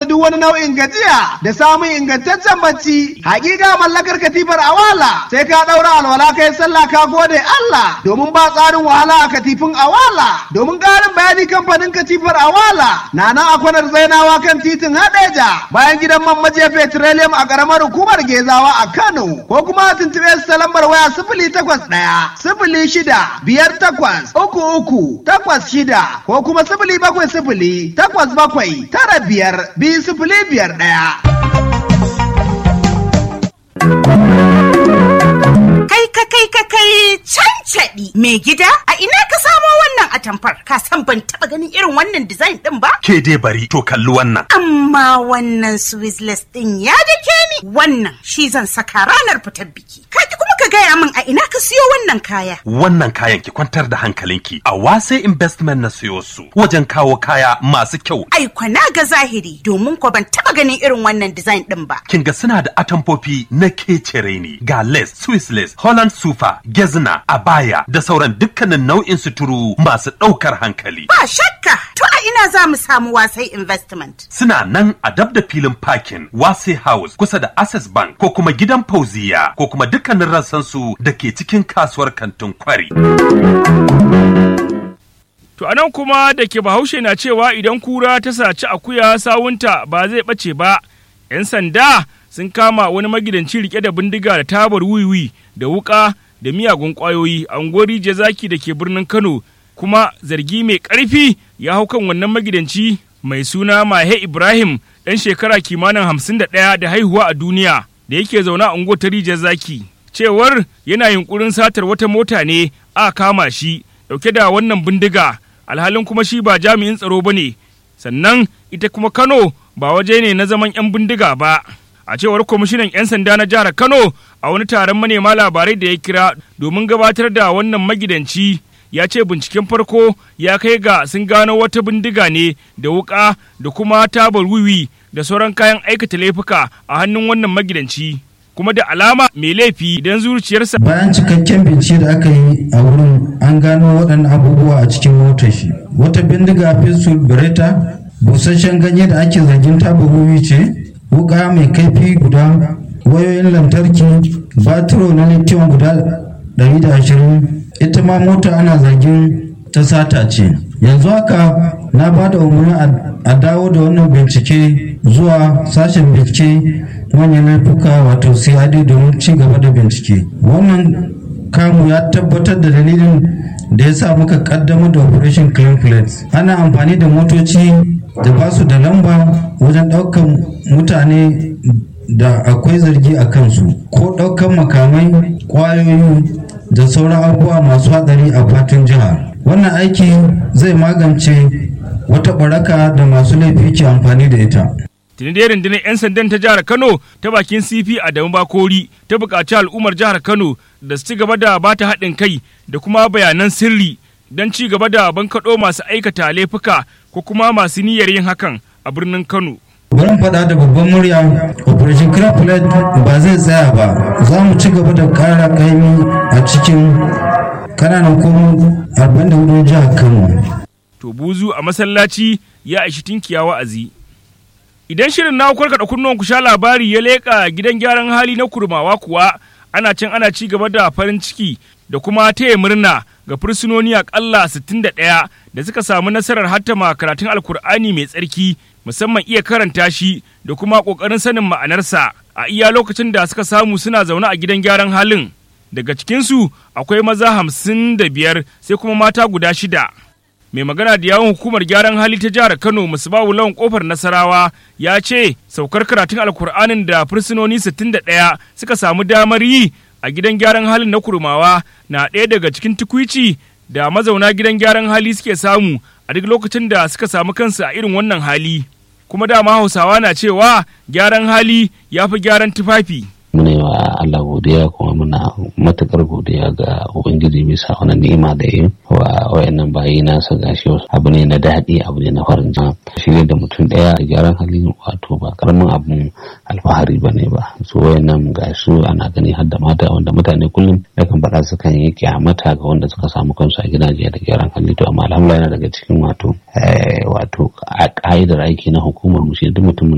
duk wani nau'in gajiya da samun ingantaccen bacci. Hakika mallakar katifar awala sai ka ɗaura alwala kai sallah ka gode Allah domin ba tsarin wahala a katifin awala. Domin ƙarin bayani kamfanin katifar awala na nan a kwanar zainawa kan titin Hadeja bayan gidan man majiya petroleum a ƙaramar hukumar Gezawa a Kano ko kuma tuntuɓe su ta lambar waya sifili takwas ɗaya sifili shida biyar takwas uku uku takwas shida ko kuma sifili bakwai sifili takwas bakwai tara biyar biyu sifili biyar ɗaya. Kai ka kai ka kai cancaɗi mai gida a ina ka samo wannan atamfar ka san ban taɓa ganin irin wannan design ɗin ba? Ke dai bari to kalli wannan. Amma wannan Swizzless ɗin ya dake ni wannan shi zan saka ranar fitar biki. Ka ki kuma ka gaya min a ina ka siyo wannan kaya. Wannan kayan ki kwantar da hankalinki a wase investment na siyo su wajen kawo kaya masu kyau. Ai kwana ga zahiri domin ko ban taɓa ganin irin wannan design ɗin ba. Kin ga suna da atamfofi na kecere ne ga lace, Swiss lace, Holland sufa, gezna, abaya da sauran dukkanin nau'in suturu masu ɗaukar hankali. Ba shakka to a ina za mu samu wasai investment. Suna nan a dab da filin parking Wase House kusa da Access Bank ko kuma gidan Fauziya ko kuma dukkanin rassansu da ke cikin kasuwar kantin kwari. To anan kuma da ke bahaushe na cewa idan kura ta saci akuya sawunta ba zai ɓace ba, ‘yan sanda sun kama wani magidanci rike da bindiga da tabar wiwi da wuka da miyagun ƙwayoyi a unguwar zaki da ke birnin Kano kuma zargi mai ƙarfi ya hau kan wannan magidanci mai suna Mahe Ibrahim ɗan shekara kimanin hamsin da ɗaya da haihuwa a duniya da yake zaune a unguwar ta zaki. Cewar yana yunkurin satar wata mota ne a kama shi ɗauke da wannan bindiga alhalin kuma shi ba jami'in tsaro ba ne sannan ita kuma Kano ba waje ne na zaman 'yan bindiga ba. A cewar kwamishinan 'yan sanda na jihar Kano a wani taron manema labarai da ya kira domin gabatar da wannan magidanci ya ce binciken farko ya kai ga sun gano wata bindiga ne da wuka da kuma tabar wiwi da sauran kayan aikata laifuka a hannun wannan magidanci. kuma da alama mai laifi idan zuciyarsa. Bayan cikakken bincike da aka yi a wurin an gano waɗannan abubuwa a cikin motar shi. Wata bindiga pistol beretta, busasshen ganye da ake zargin tabaruwi ce, wuka mai kaifi guda, wayoyin lantarki, batiro na lithium guda 120, ita ma mota ana zargin ta sata ce. Yanzu haka na ba da umarni a dawo da wannan bincike zuwa sashen bincike manyan laifuka wato CID domin ci gaba da bincike. Wannan kamu ya tabbatar da dalilin da ya sa muka kaddamar da Operation Clean Plates. Ana amfani da motoci da ba su da lamba wajen ɗaukan mutane da akwai zargi a kansu ko ɗaukan makamai ƙwayoyi da sauran abubuwa masu hatsari a fatin jihar. Wannan aiki zai magance wata baraka da masu laifi ke amfani da ita. tuni dai rundunar 'yan sandan ta jihar kano ta bakin cp adamu bakori ta buƙaci al'ummar jihar kano da su ci gaba da ba ta haɗin kai da kuma bayanan sirri don ci gaba da bankaɗo masu aikata laifuka ko kuma masu niyyar yin hakan a birnin kano Bari faɗa da babban murya Operation Cracklet ba zai tsaya ba za mu ci gaba da ƙara ƙaimi a cikin ƙananan komo 44 jihar Kano. to buzu a masallaci ya aishi tinkiya wa'azi Idan shirin na karkaɗa kunnuwan ku sha labari ya leƙa gidan gyaran hali na kurmawa kuwa ana can ana ci gaba da farin ciki da kuma taya murna ga fursunoni aƙalla 61 da suka samu nasarar hattama karatun alkur'ani mai tsarki musamman iya karanta shi da kuma ƙoƙarin sanin ma'anarsa a iya lokacin da suka samu suna zaune a gidan gyaran halin. Daga cikinsu akwai maza hamsin da biyar sai kuma mata guda shida. mai magana da yawon hukumar gyaran hali ta jihar kano musbawu lawan kofar nasarawa ya ce saukar karatun alkur'anin da fursunoni 61 suka samu damar yi a gidan gyaran halin na kurmawa na ɗaya daga cikin tukwici da mazauna gidan gyaran hali suke samu a duk lokacin da suka samu kansu a irin wannan hali kuma dama hausawa na cewa gyaran hali ya fi gyaran tufafi muna yi wa Allah godiya kuma muna matukar godiya ga Ubangiji bisa wani ni'ima da yi wa wayannan bayi nasa gashi abu ne na daɗi abu ne na farin jini shi ne da mutum ɗaya a gyaran hali wato ba karamin abun alfahari ba ne ba su wayannan gashi ana gani har da mata wanda mutane kullum yakan faɗa su kan yi kyamata ga wanda suka samu kansu a gidaje da gyaran hali to amma alhamdulillah yana daga cikin wato wato a ƙa'idar aiki na hukumar mu shi duk mutumin